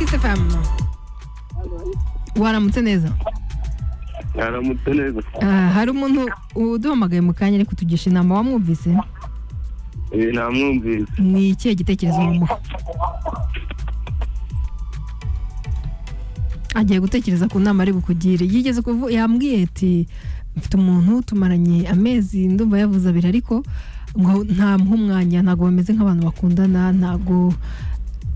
fm waramutse neza aramutse neza Ah, hari umuntu uduhamagaye mu kanya ari kutugisha inama wamwumvise Eh, namwumvise ni ikihe gitekerezo wamuha agiye gutekereza ku nama ari bukugire yigeze kuvu yambwiye ati mfite umuntu tumaranye amezi ndumva yavuze abiri ariko ngo ntamuha umwanya ntabwo bameze nk'abantu bakundana ntabwo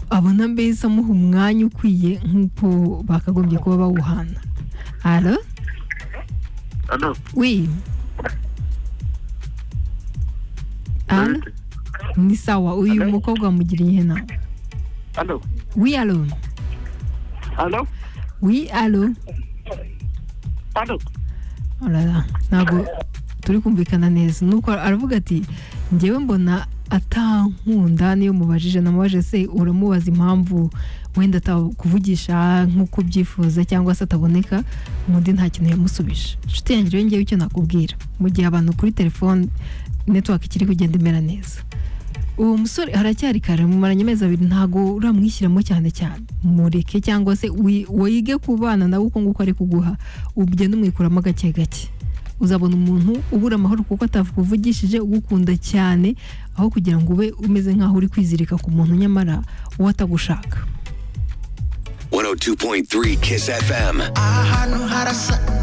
abona mbese amuha umwanya ukwiye nk'uko bakagombye kuba bawuhana alo ano wi alo ni sawa uyu Hello? mukobwa wamugiriye inama ano wi alo ano wi alo ano Arara, ntabwo turi kumvikana neza nuko aravuga ati ngewe mbona atankunda niyo mubajije namubajije se uramubaza impamvu wenda atakuvugisha nk'uko ubyifuza cyangwa se ataboneka undi nta kintu yamusubije inshuti yanjye rero ngewe icyo nakubwira mu gihe abantu kuri telefone network ikiri kugenda imera neza uwo musore haracyari kare mumaranye amezi abiri ntabwo uramwishyiramo cyane cyane mureke cyangwa se wi- wige kubana nawe uko nguko ari kuguha ugenda umwikuramo gake gake uzabona umuntu ubura amahoro kuko atakuvugishije ugukunda cyane aho kugira ngo ube umeze nk'aho uri kwizirika ku muntu nyamara uwo atagushaka 102.3 Kiss FM. aha hantu harasa